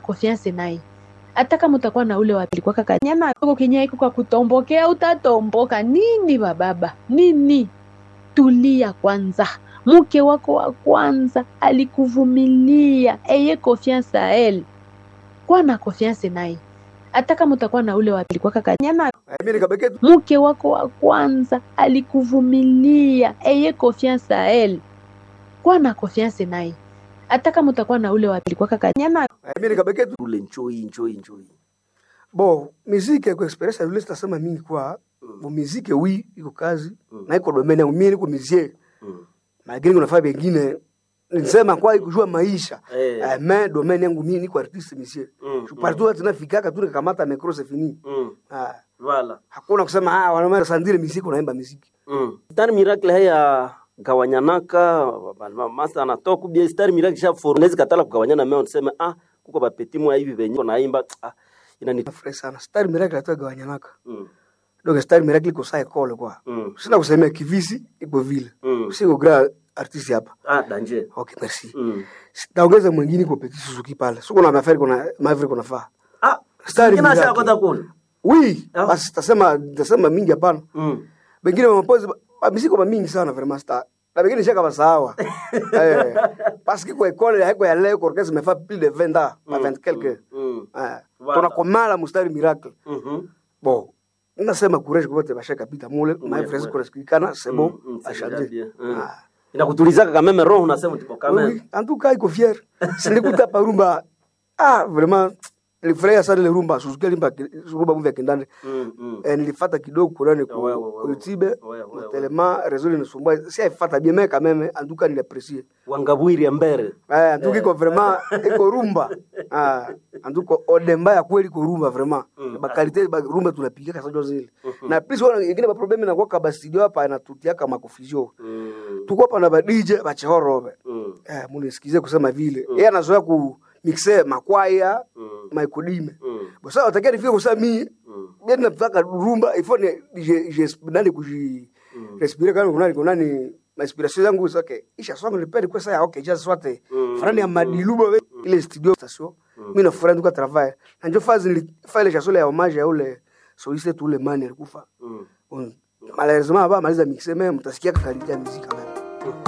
confiance naye hata kama utakuwa na ule wapili kaka nyama yako kenye iko kwa kutombokea utatomboka nini bababa nini tulia kwanza mke wako wa kwanza alikuvumilia eye confiance a elle kuwa na confiance naye hata kama utakuwa na ule wapili kaka nyama Eh, mimi nikabeke tu mke wako wa kwanza alikuvumilia eye confiance a elle kuwa na confiance naye hata kama utakuwa na ule wapili kaka nyama eh, mimi nikabeke tu ule njoi njoi njoi bo miziki kwa experience yule sitasema mingi kwa bo miziki wi iko kazi Mm. na iko domaine yangu mimi niko mizie Mm. lakini kuna faa bengine nilisema kwa ikujua maisha Eh. eh, mais domaine yangu mimi niko artiste mizie Mm, je partout mm. tunafikaka tu nikamata micro c'est fini Mm. ah Voilà. hakuna kusema ah wanaume sandile miziki unaimba miziki Mm. Star Miracle haya gawanyanaka masa anatoka kubia Star Miracle sha fornezi katala kugawanyana meo niseme ah kuko bapeti mwa hivi venye naimba ah inani nafurahi sana star miracle atagawanyanaka mm. donc star miracle iko saa ekole kwa Mm. sina kusemea kivisi iko vile Mm. siko grand artiste hapa Ah danger. okay merci Mm. taongeza mwingine iko petit Suzuki pale siko na mafari kuna mavri kuna faa Ah Star kina Miracle. sha kota kule. oui Ah. basi tasema tasema mingi hapana Mm. bengine mapozi misiko ba mingi sana vraiment star na bengine shaka basawa eh parce que kwa école yako ya leo kwa kesi mefa plus de 20 ans pas 20 quelque Mm. eh Voilà. tunakomala mustari miracle Mhm. bon nasema courage kwa wote bashaka pita mule Ouais, my friends ouais. kuna sikikana c'est bon Mm, mm, c'est achanger déjà bien. Mm. Ah. Inakutulizaka kama meme roho unasema tipo Oui, kama. oui. En tout cas, iko fier. Sinikuta pa rumba. Ah, vraiment nilifurahia sana ile rumba Suzuki alimba rumba mvya kindande. Mm. Mm. Eh, nilifata kidogo kurani ku Ouais, ouais, ouais, ku ouais. YouTube. Ouais, ouais, ouais. Tellement réseau ni sumbua. Si aifata bien mais quand même en tout cas niliprécier. Wangabwiri ya mbere. Eh, en tout cas iko vraiment iko rumba. Ah, en tout cas odemba ya kweli iko rumba vraiment. Mm. Ba qualité ba rumba tunapiga kasa jo zile. Na plus wana ingine ba problem na kwa kaba studio hapa inatutia kama confusion. Mm. Tuko hapa na ba DJ ba chehoro. Mm. Eh, munisikize kusema vile. Yeye anazoea ku mixe makwaya, Mm. maikodime. Mm. Bosa utakia nifike kusema mimi Mm. bien nataka rumba il faut ne je je nani kuji respirer kama kuna kuna ni inspiration yangu is okay. Isha song ni pedi kwa saa okay just swate. Mm. Farani ya madiluba we ile studio station. Mimi na furaha nduka travail. Na ndio fazi ni file cha sole ya hommage ya ule soliste tu ule mani alikufa. Mm. Malheureusement hapa maliza mixe même mtasikia kalite ya muziki kama